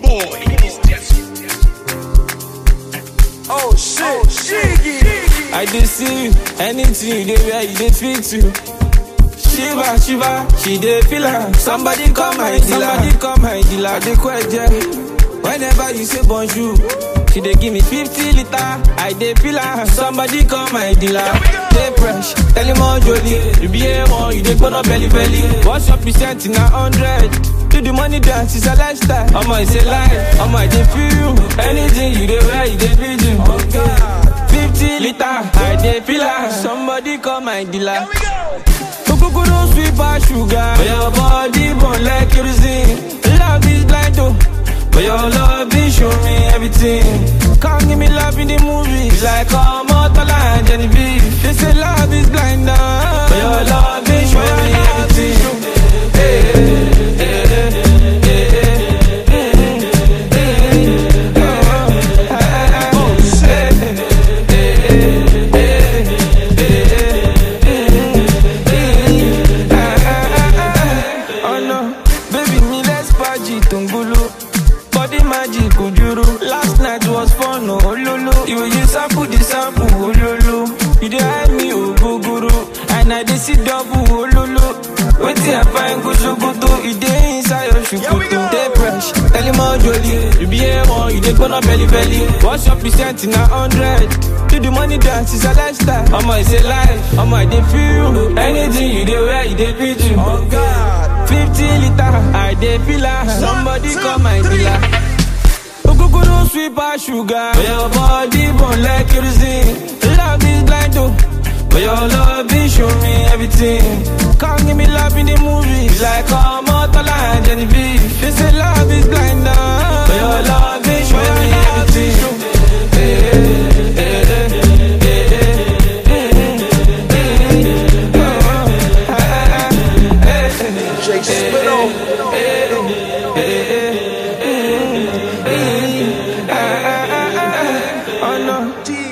boy. Oh shit, Shiggy. I dey see you, anything you dey wear, you dey fit to. Shiva, Shiva, she dey feel am. Somebody call my dealer, somebody call my dealer. I dey question. Whenever you say bonjour, she dey give me 50 liter. I dey feel am. Somebody call my dealer. Dey fresh, tell him all jolly. You be a one, you dey burn up belly belly. What's your percent in a hundred? Do the money dance, it's a lifestyle. Omo, it's a life. Omo, I dey feel you. Anything you dey wear, you dey feel you. Oh God. 50 liter, I dey feel am. Somebody call my dealer. Ogogoro sweet pass sugar. But your body burn like kerosene. Love is blind oh. But your love is show me everything. Come give me love in the movies. Like Omotola and Genevieve. They say love is blind oh. But your love is show me everything. Hey, hey, hey, hey, hey, hey. Oh, shit. Oh no, baby me let's party tungulu. Body magic ojuru. Last night was fun oh ololo. You you sample the sample ololo. You dey hide me ogogoro, and I dey see double ololo. Wetin I find go sokoto, e dey inside your shukutu. Dey fresh, tell him all jolly. You be a one, you dey gbona belly belly. What's your percent in a hundred? Do the money dance, it's a lifestyle. Omo, it's a life. Omo, I dey feel you. Anything you dey wear, you dey feel you. Oh God. 50 liter, I dey feel am. Somebody call my dealer. Ogogoro sweet pass sugar. But your body burn like kerosene. Love is blind oh. But your love is show me everything. Come give me love in the movies. Like Omotola and Genevieve. They say love is blind oh. But your love is show me everything. Hey, hey, hey, hey, hey, hey, hey, hey. Jay Spittle. Oh no, D